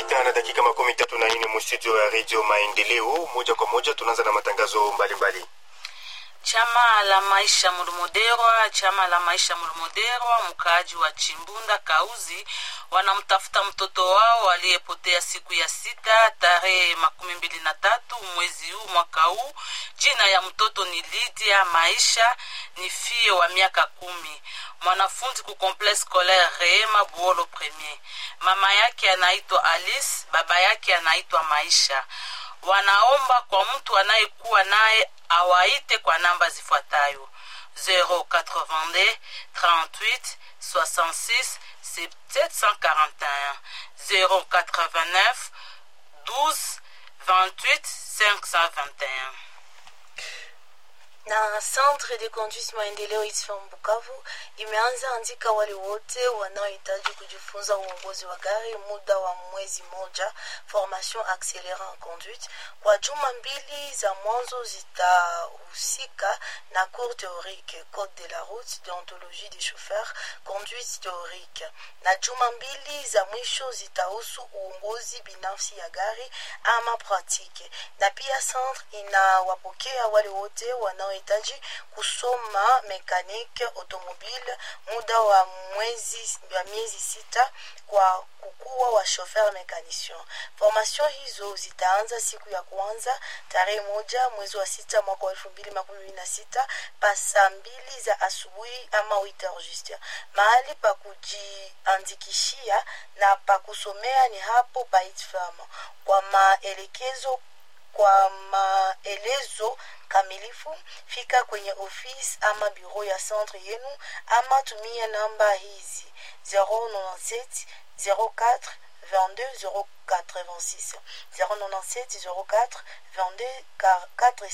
sita na dakika makumi tatu na nne mustudio ya redio Maendeleo. Moja kwa moja tunaanza na matangazo mbalimbali mbali. Chama la maisha Mulumuderwa, chama la maisha Mulumuderwa, mkaaji wa Chimbunda Kauzi, wanamtafuta mtoto wao aliyepotea siku ya sita tarehe makumi mbili na tatu mwezi huu mwaka huu. Jina ya mtoto ni Lydia Maisha, ni fie wa miaka kumi, mwanafunzi ku complexe scolaire Rehema Buolo Premier. Mama yake anaitwa Alice, baba yake anaitwa Maisha. Wanaomba kwa mtu anayekuwa naye awaite kwa namba zifuatayo 082 38 66 741 089 12 28 521 na Centre de Conduite Maendeleo ITFM Bukavu imeanza andika wale wote wanaohitaji kujifunza uongozi wa gari muda wa mwezi moja, formation accélérée en conduite. Kwa juma mbili za mwanzo zitahusika na cours théorique, code de la route, déontologie des chauffeurs, conduite théorique, na juma mbili za mwisho zitahusu uongozi binafsi ya gari ama pratique, na pia centre inawapokea wale wote wanao hitaji kusoma mekanike automobile muda wa mwezi wa miezi sita kwa kukuwa wa chauffeur mécanicien. Formation hizo zitaanza siku ya kwanza tarehe moja mwezi wa sita mwaka wa elfu mbili makumi mbili na sita pa saa mbili za asubuhi ama 8 juste. Mahali pa kujiandikishia na pa kusomea ni hapo pa ITFAM. Kwa maelekezo kwa maelezo kamilifu fika kwenye ofisi ama bureau ya centre yenu ama tumia namba hizi 097 04 22 086 097 04 22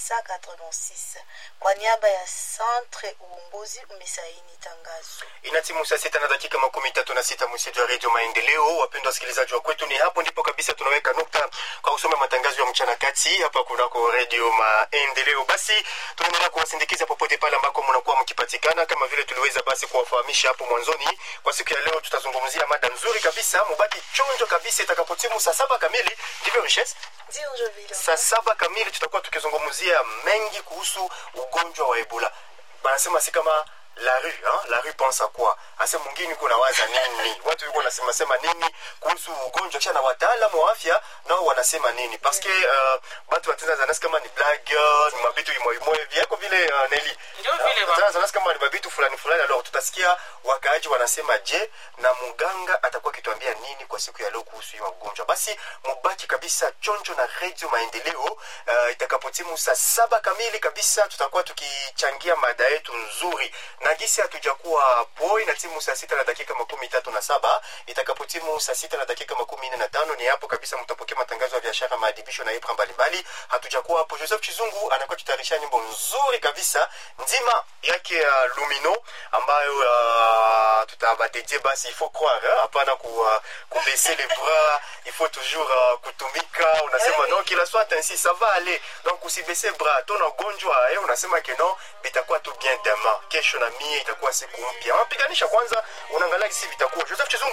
486 kwa niaba ya centre uongozi umesaini tangazo Inatimu saa sita na dakika makumi tatu na sita msitu wa redio Maendeleo. Wapendwa wasikilizaji wa kwetu, ni hapo ndipo kabisa tunaweka nukta kwa kusoma matangazo ya mchana kati hapa kunako redio Maendeleo. Basi tunaendelea kuwasindikiza popote pale ambako mnakuwa mkipatikana, kama vile tuliweza basi kuwafahamisha hapo mwanzoni. Kwa siku ya leo tutazungumzia mada nzuri kabisa, mubaki chonjo kabisa itakapotimu saa saba kamili, ndivyo Richesse? ndio njo vile saa saba kamili tutakuwa tukizungumzia mengi kuhusu ugonjwa wa ebola banasema si kama la rue hein? la rue pense à quoi ase mwingine kuna waza nini watu yuko nasema sema nini kuhusu ugonjwa kisha na wataalamu wa afya nao wanasema nini parce que uh, batu watenda zanasi kama ni blague ni mabitu imoimoe vyako vile uh, neli Ndio vile ba. Tena zanasi kama ni mabitu fulani fulani alors tutasikia wakaaji wanasema je na muganga atakuwa akituambia nini kwa siku ya leo kuhusu hiyo ugonjwa basi mubaki kabisa chonjo na redio maendeleo uh, itakapotimu saa saba kamili kabisa tutakuwa tukichangia mada yetu nzuri na gisi hatujakuwa poi na timu saa sita na dakika makumi tatu na saba itakapotimu saa sita na dakika makumi nne na tano ni hapo kabisa mtapokea matangazo ya biashara maadibisho na ibra mbalimbali hatujakuwa hapo joseph chizungu anakuwa tutayarisha nyimbo nzuri kabisa nzima yake ya uh, lumino ambayo uh, tutabatedie basi il faut croire hein, hapana ku, uh, kubaisser les bras il faut toujours uh, kutumika unasema Eh. non kila soit ainsi ça va aller donc usibese bras tona ugonjwa eh, unasema ke non bitakuwa tu bien demain kesho na mie itakuwa siku mpya unapiganisha kwanza unaangalia kisi vitakuwa joseph chizungu